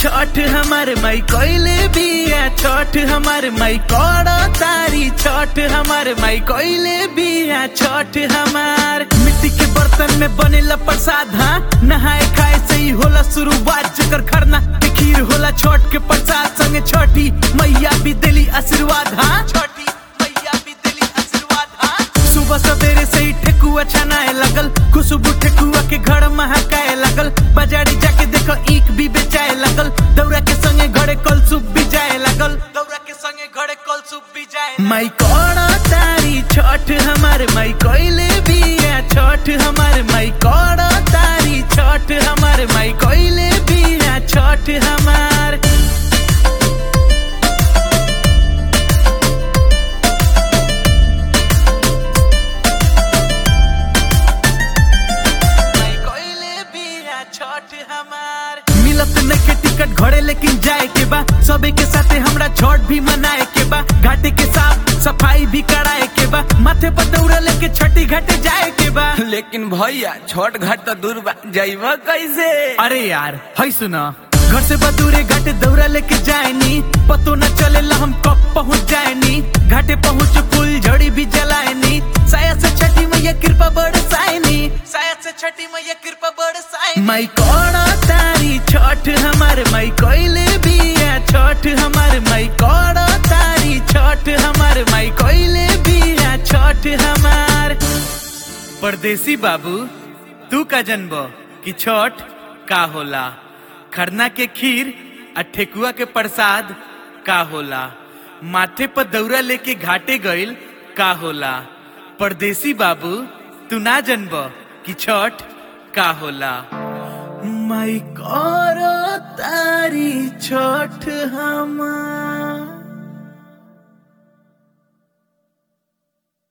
छठ हमार माई कोइले बिया छठ हमार माई करो तारी छठ हमार माई कोइले बिया छठ हमार मिट्टी के बर्तन में बनेला प्रसाद हाँ नहाए खाए से ही होला शुरुआत जकर खरना के खीर होला छठ के प्रसाद संगे छठी मैया भी दिली आशीर्वाद हाँ छठी मैया भी दिली आशीर्वाद हाँ सुबह सवेरे से ही ठेकुआ छनाए लगल खुशबू ठेकुआ के घर महकाए लगल बाजारी जाके देखो ईख भी बेचाए लगल दौरा के संगे घरे कल सुप भी जाए लगल दौरा के संगे घरे कल सुप भी जाए माई कौड़ा तारी छठ हमार माई कोइले बिया छठ हमार माई कौड़ा तारी छठ हमार माई कोइले बिया छठ हमार माई कोइले बिया छठ हमार मिलत नइखे टिकट घरे लेकिन जाए के बा सबे के साथे हमरा छठ भी मनाए के बा घाटे के साफ सफाई भी कराए के बा माथे पर दौड़ा लेके छठी घाटे जाए के बा लेकिन भैया छोट घाट तो दूर बा जाइबा कैसे अरे यार है सुना घर से बदूरे घाटे दौरा लेके जाएनी पतो न चलेला हम कब पहुंच जाएनी घाटे पहुंच फूल झड़ी भी जलाएनी साया से छठी मैया कृपा बरसाएनी साया से छठी मैया कृपा बरसाएनी माई कौड़ा तारी छठ हमार माई कोइले बिया छठ हमार माई कौड़ा तारी छठ हमार माई कोइले बिया छठ हमार परदेसी बाबू तू का जनबो कि छठ का होला खरना के खीर आ ठेकुआ के प्रसाद का होला माथे पर दौरा लेके घाटे गइल का होला परदेसी बाबू तू ना जनब कि छठ का होला माई करो तारी छठ हमार